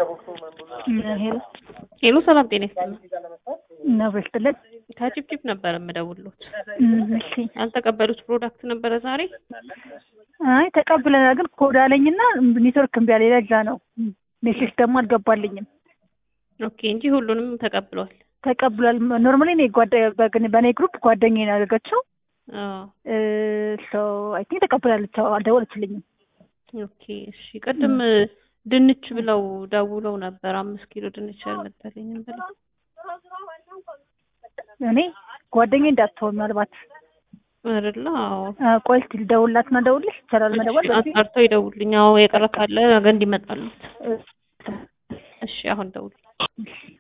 ሄሎ ሄሎ ሰላም ጤና ይስጥልኝ። ነው በስትለት ከጭብጭብ ነበር የምደውልዎት። እሺ ያልተቀበሉት ፕሮዳክት ነበረ ዛሬ? አይ ተቀብለናል፣ ግን ኮድ አለኝና ኔትወርክ እምቢ አለኝ። ለዛ ነው ሜሴጅ ደግሞ አልገባልኝም። ኦኬ እንጂ ሁሉንም ተቀብሏል። ተቀብሏል። ኖርማሊ እኔ ጓደ በግን በእኔ ግሩፕ ጓደኛዬ ነው ያደረገችው። አዎ ሶ አይ ቲንክ ተቀብላለች። አዎ አልደወለችልኝም። ኦኬ እሺ። ቅድም ድንች ብለው ደውለው ነበር። አምስት ኪሎ ድንች አልመጣልኝም ብለው እኔ ጓደኛዬ እንዳትሆን ምናልባት አይደለ? አዎ አ፣ ቆይ እስኪ ልደውልላትና ደውልሽ ይቻላል መደወል በዚህ? አጣርተው ይደውልኝ። አዎ የቀረ ካለ ነገ እንዲመጣሉት። እሺ አሁን ደውል። እሺ